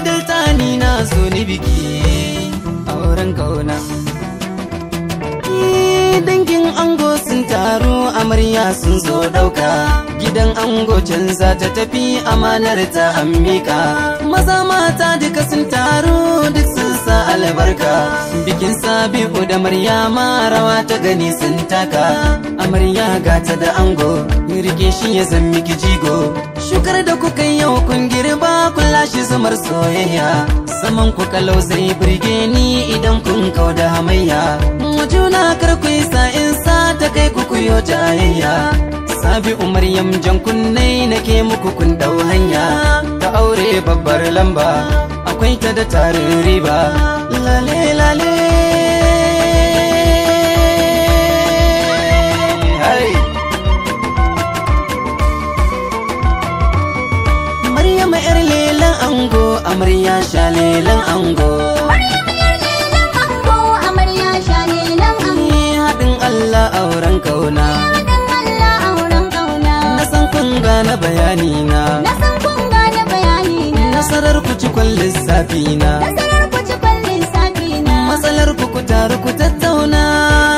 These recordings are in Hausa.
dalta ni na zo ni biki auren kauna dangin ango sun taru amarya sun zo dauka gidan ango can za ta tafi amanar ta ambika maza mata duka sun taru duk sun sa albarka bikin sabi'u da maryama rawa ta gani sun taka amarya gata da ango rike shi ya zan miki jigo shukar da kuka yau kun girba kun lashe zamar soyayya saman ku kalau zai burge ni idan kun kau da hamayya juna kar ku yi sa'in sa ta kai ku kuyo jayayya sabi umaryam jan kunnai nake muku kun dau hanya ta aure babbar lamba akwai ta da tarin riba lale lale Hai. Maryama yar lelan ango amarya sha lelan ango Maryam yar lelan ango amarya shalelan ango Ni haɗin Allah auren kauna Haɗin Allah auren ƙauna na san kun gane bayani na Na san kun gane bayani na nasarar ku ci lissafi na Nasarar ku ci kwallin safi na matsalar ku ku taru ku tattauna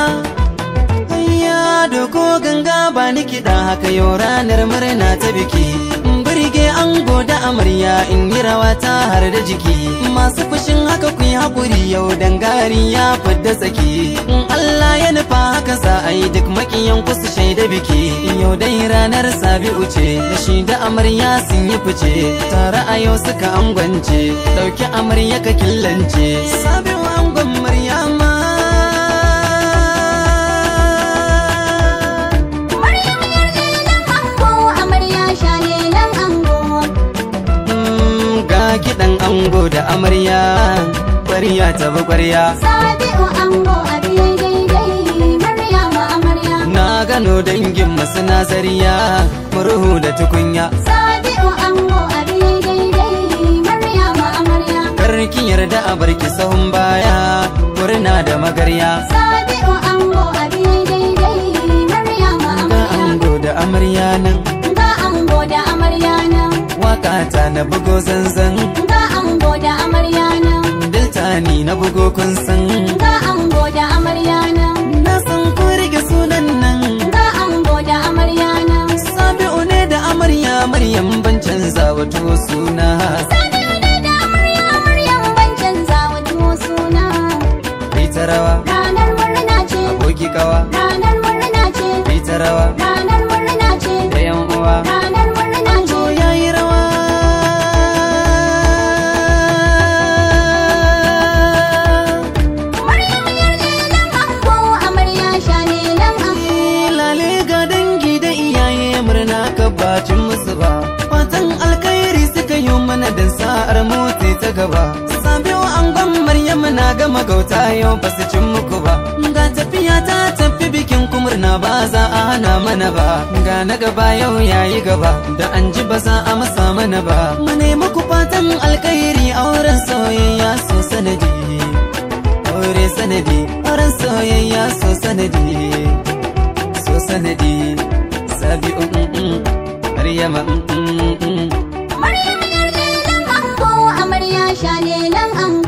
Hayya doko ganga ba ni kiɗa haka yau ranar murna ta biki Birge ango da amarya in yi rawa ta har da jiki Masu fushin haka ku yi haƙuri yau dangari ya fidda tsaki In Allah ya nufa haka sa a yi duk makiyan ku su shaida biki Yau dai ranar sabi'u ce da shi da amarya sun yi fice Tare a yau suka angwance ɗauki amarya ka killance Sabi'u angon Maryama Maryam yar lelan ango amarya shalelan ango Mm, ga kiɗan ango da amarya ƙwarya ta bi ƙwarya Sabi'u ango abin daidai Maryama amarya na gano dangin masu nazariya murhu da tukunya Sabi'u ango abin daidai Maryama amarya karki yarda a barki sahun baya murna da magarya Sabi'u ango abin daidai Maryama ga amarya ango da amarya nan Ga ango da amarya nan waka ta na bugo zanzan Ga ango da amarya nan dilta ni na bugo kun san Ga ango da amarya nan na san ku rike sunan nan Ga ango da amarya nan sabi'u ne da amarya maryam ban canza wato suna Sabi'u ne da amarya Maryam ban canza wa tuwo suna kai ta rawa Ranar murna ce aboki kawa Ranar murna ce kai ta rawa Ranar murna ce da yan uwa Ranar murna ce to yayi rawa Maryam yar lelan ango amarya shalelan ango Eh, lale ga dangi da iyaye murna ka bacin musu ba fatan alkhairi suka yi mana dan sa'ar motsi ta gaba sabiwa angon maryam na gama gauta yau ba su cin muku ba ga tafiya ta tafi bikin kumurna ba za a hana mana ba ga na gaba yau yayi gaba da an ji ba za a masa mana ba mu nemi ku fatan alkhairi auren soyayya so sanadi aure sanadi auren soyayya so sanadi so sanadi sabi um um um maryama um um um Maryam yar lelan ango amarya shalelan ango